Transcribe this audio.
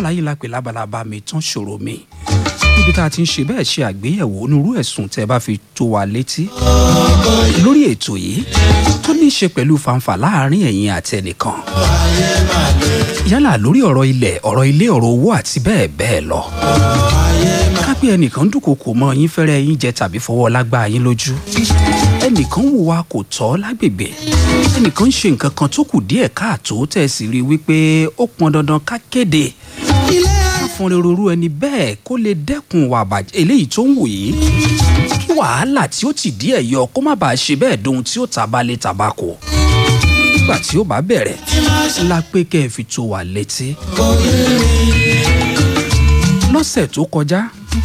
abala yìí la pè lábalábá mi tán ṣòro mi níbi tá a ti ń ṣe bẹ́ẹ̀ ṣe àgbéyẹ̀wò onírú ẹ̀sùn tẹ́ bá fi tó wa létí lórí ètò yìí tó ní í ṣe pẹ̀lú fanfà láàrin ẹ̀yin àti ẹnìkan yálà lórí ọ̀rọ̀ ilẹ̀ ọ̀rọ̀ ilé ọ̀rọ̀ owó àti bẹ́ẹ̀ bẹ́ẹ̀ lọ kápẹ́ ẹnìkan dúnkokò mọ́ yín fẹ́rẹ́ yín jẹ tàbí fọwọ́ lágbá yín lójú ẹnìkan hùwà kò tọ́ lágbègbè ẹnìkan ń ṣe nǹkan kan tó kù díẹ̀ káàtó tẹ̀ sí rí wípé ó pọn dandan ká kéde fún rorú ẹni bẹ́ẹ̀ kó lè dẹ́kun wà bàjẹ́ eléyìí tó ń wù yìí kí wàhálà tí ó ti díẹ̀ yọ kó má bàa ṣe bẹ́ẹ̀ dohun tí ó tabalẹ̀ tabako nígbà tí ó bá bẹ̀rẹ̀ la pé kẹ́ ẹ fi tó wà létí lọ́sẹ̀ tó kọjá